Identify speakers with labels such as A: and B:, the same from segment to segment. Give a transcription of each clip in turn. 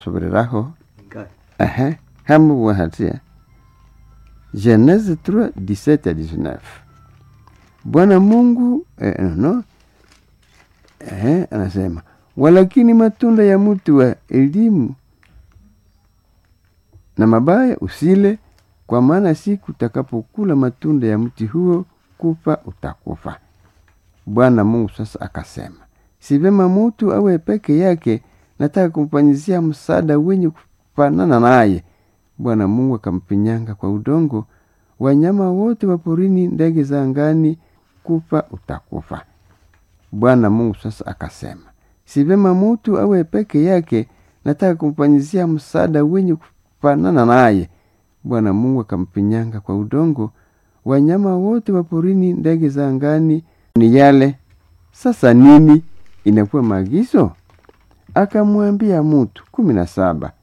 A: sobereraho
B: Ingawa.
A: ehe hamuwa hatia genese 3 17 à 19 bwana mungu eh, no ehe anasema walakini matunda ya mti wa elimu na mabaya usile kwa maana siku utakapokula matunda ya mti huo kufa utakufa bwana mungu sasa akasema si vema mutu awe peke yake nataka kumfanyizia msaada wenye kufanana naye bwana mungu akampinyanga kwa udongo wanyama wote wa porini ndege za angani kufa utakufa bwana mungu sasa akasema si vema mutu awe peke yake nataka kumfanyizia msaada wenye kufanana naye bwana mungu akampinyanga kwa udongo wanyama wote wa porini ndege za angani ni yale sasa nini inakuwa maagizo akamwambia mutu kumi na saba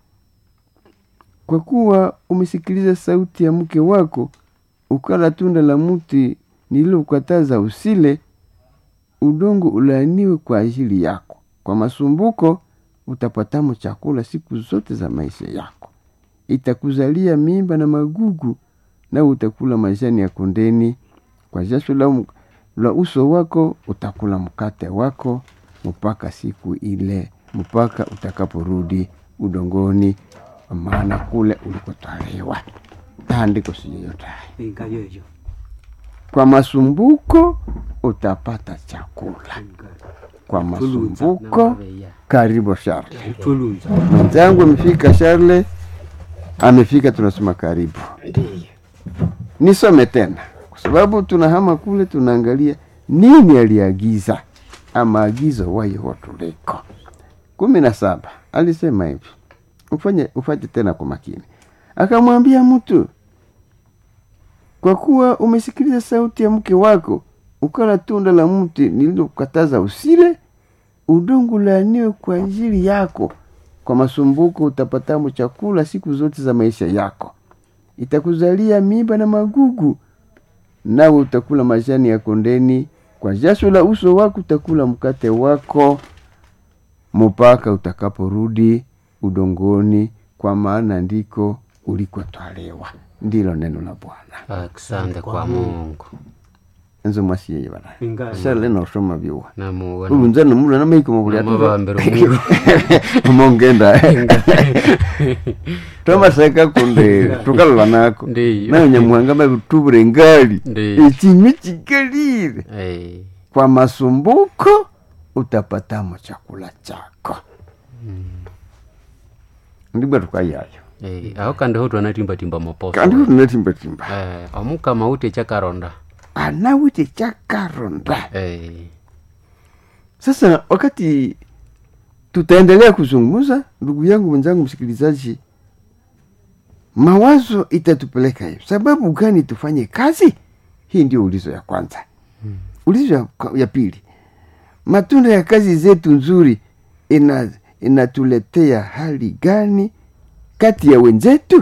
A: kwa kuwa umesikiliza sauti ya mke wako ukala tunda la mti nililokataza usile udongo ulaaniwe kwa ajili yako kwa masumbuko utapatamo chakula siku zote za maisha yako itakuzalia mimba na magugu na utakula majani ya kondeni kwa jasho la, la uso wako utakula mkate wako mpaka siku ile mpaka utakaporudi udongoni maana kule ulikotwaliwa taandiko siyoyotaye
B: Ingawa yoyo.
A: kwa masumbuko utapata chakula
B: Ingawa.
A: kwa
B: Tulunza.
A: masumbuko karibu Charle.
B: Tulunza.
A: Mwenzangu amefika Charle, amefika, tunasema karibu. Nisome tena kwa sababu tunahama kule, tunaangalia nini aliagiza ama agizo wayo tuliko. kumi na saba alisema hivi, ufanye ufate tena kwa makini. Akamwambia mtu, kwa kuwa umesikiliza sauti ya mke wako ukala tunda la mti nililokataza usile, udongo laaniwe kwa ajili yako kwa masumbuko utapatamo chakula siku zote za maisha yako itakuzalia mimba na magugu nawe utakula majani ya kondeni kwa jasho la uso wako utakula mkate wako mpaka utakaporudi udongoni kwa maana ndiko ulikotwalewa ndilo neno la bwana
C: asante kwa mungu
A: enzo mwasiyeye bana
B: Ingawa.
A: shale nosoma byuwa
C: namuwona
A: ulunza nomula namaiko mabuli
C: namabambiro mwiru
A: umongenda twamaseka kunde tukalola nako
C: Ndiyo.
A: nayo nyamuhanga mabitubure ngali
C: Ndiyo.
A: ekinywi kigalire
C: Eh,
A: kwa masumbuko utapatamo chakula chako ndibwa tukayayo
C: eh, aho kandi ho twanatimbatimba maposo
A: kandi tunatimbatimba
C: Eh, omukama ute chakaronda
A: anawite chakaronda
C: Eh,
A: sasa wakati tutaendelea kuzungumza ndugu yangu mwenzangu msikilizaji mawazo itatupeleka hivi sababu gani tufanye kazi hii ndio ulizo ya kwanza ulizo ya, ya pili matunda ya kazi zetu nzuri ina inatuletea hali gani kati ya wenzetu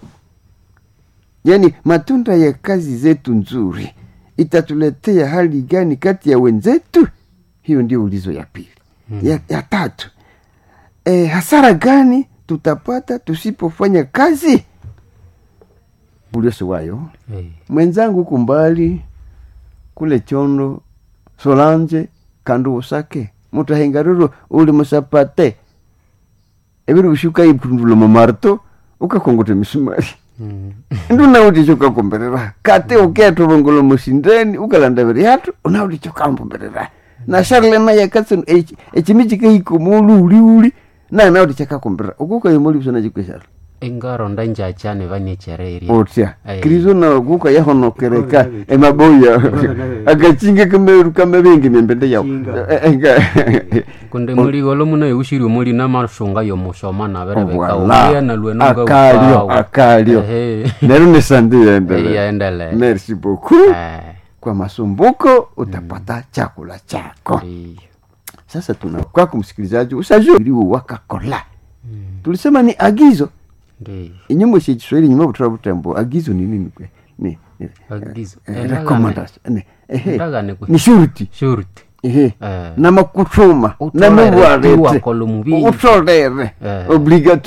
A: yaani matunda ya kazi zetu nzuri itatuletea hali gani kati ya wenzetu hiyo ndio ulizo ya pili mm. ya, ya tatu e, hasara gani tutapata tusipofanya kazi uliosiwayo
C: eh,
A: mwenzangu huku mbali kule chondo solanje kandu usake mutahengariro uli musapate ebiri ushuka ipundula mamarto ukakongote misumari
C: mm,
A: ndunauti ukakomberera kate uketolongola musindeni ukalanda biri hatu unauti chokambombερera na sharle naye katsin echimi chikahiko muluuliuli naye nauti chakakomberera ukukayomoli busana chikwesharle
C: ingaronda njachane vanechereria
A: otya
C: Aye.
A: kristo nawe kuka yahonokereka
B: Ikola
A: emaboya
B: Ikola
A: akachinga kameru kamabingi membende yawo
B: Chinga.
C: kunde muligolo muno eushiri muli namashunga yomushoma naverebeka
A: Voilà.
C: uya nalweno
A: akalio akalio nero nesandi yaendele
C: yaendele
A: merci beaucoup kwa masumbuko utapata chakula chako sasa tuna kwako msikilizaji usajuriwo wakakola tulisema ni agizo inyumba sha kiswahili nyuma butara butambo agizo ni nini kwe ni ni-
C: Agizo.
A: eh,
C: Endagane.
A: recommendation ni ehe
C: Endagane kwe.
A: ni shurti
C: shurti
A: ehe
C: Eh.
A: namakuthuma
C: Utolere
A: namubwarete
C: tiwakolo mubili.
A: utolere
C: Eh.
A: obligatoire